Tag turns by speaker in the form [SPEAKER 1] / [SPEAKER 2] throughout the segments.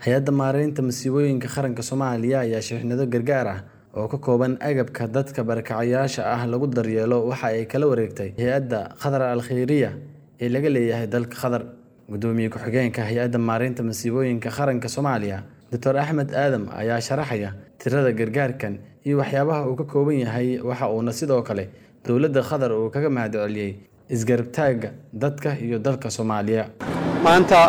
[SPEAKER 1] hay-adda maareynta masiibooyinka qaranka soomaaliya ayaa shixnado gargaar ah oo ka kooban agabka dadka barakacayaasha ah lagu daryeelo waxa ay kala wareegtay hay-adda qatar al khayriya ee laga leeyahay dalka qatar gudoomiye ku-xigeenka hay-adda maareynta masiibooyinka qaranka soomaaliya doctor axmed aadam ayaa sharaxaya tirada gargaarkan iyo waxyaabaha uu ka kooban yahay waxa uuna sidoo kale dowladda qatar uu kaga mahadceliyey isgarabtaagga dadka iyo dalka soomaaliya
[SPEAKER 2] maanta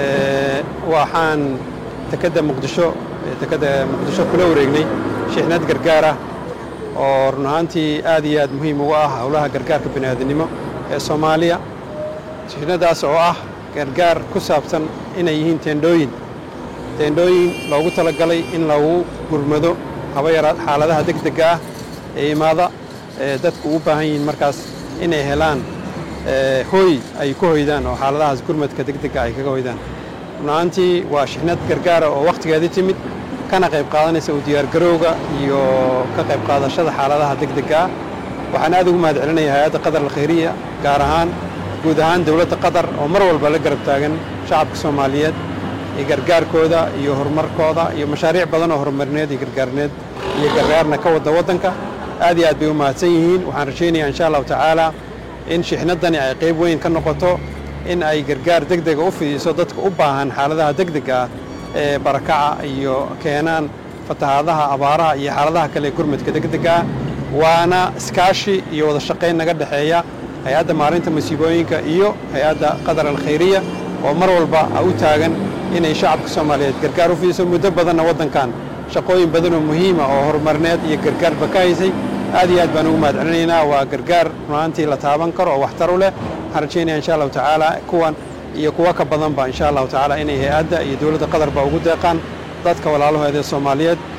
[SPEAKER 2] waxaan dekedda muqdisho dekedda muqdisho kula wareegnay shixnad gargaar ah oo run ahaantii aad iyo aad muhiim uga ah howlaha gargaarka bini'aadanimo ee soomaaliya shixnadaas oo ah gargaar ku saabsan inay yihiin teendhooyin teendhooyin loogu talagalay in lagu gurmado haba yaraad xaaladaha degdega ah ee imaada dadku u baahan yihiin markaas inay helaan hooy ay ku hoydaan oo xaaladahaas gurmadka degdega ay kaga hoydaan runahaantii waa shixnad gargaara oo wakhtigeedii timid kana qayb qaadanaysa u diyaargarowga iyo ka qayb qaadashada xaaladaha degdega ah waxaan aad ugu mahad celinaya hay-adda qatar alkhayriya gaar ahaan guud ahaan dowladda qatar oo mar walba la garab taagan shacabka soomaaliyeed iyo gargaarkooda iyo horumarkooda iyo mashaariic badan oo horumarineed iyo gargaarneed iyo gargaarna ka wadda waddanka aad iyo aad bay u mahadsan yihiin waxaan rajaynayaa insha allahu tacaala in shixnadani ay qayb weyn ka noqoto in ay gargaar degdega u fidiso dadka u baahan xaaladaha degdega ah ee barakaca iyo keenaan fatahaadaha abaaraha iyo xaaladaha kale gurmadka degdega ah waana iskaashi iyo wada shaqayn naga dhexeeya hay-adda maalinta masiibooyinka iyo hay-adda qatar alkhayriya oo mar walba u taagan inay shacabka soomaaliyeed gargaar u fidiso muddo badanna waddankan shaqooyin badan oo muhiima oo horumarineed iyo gargaarba ka haysay aad iyo aad baan ugu mahad celinaynaa waa gargaar runaantii la taaban karo oo waxtar u leh waxaan rajaynaya insha allahu tacaala kuwan iyo kuwa ka badanba insha allahu tacaala inay hay-adda iyo dowladda qatarba ugu deeqaan dadka walaalahooda ee soomaaliyeed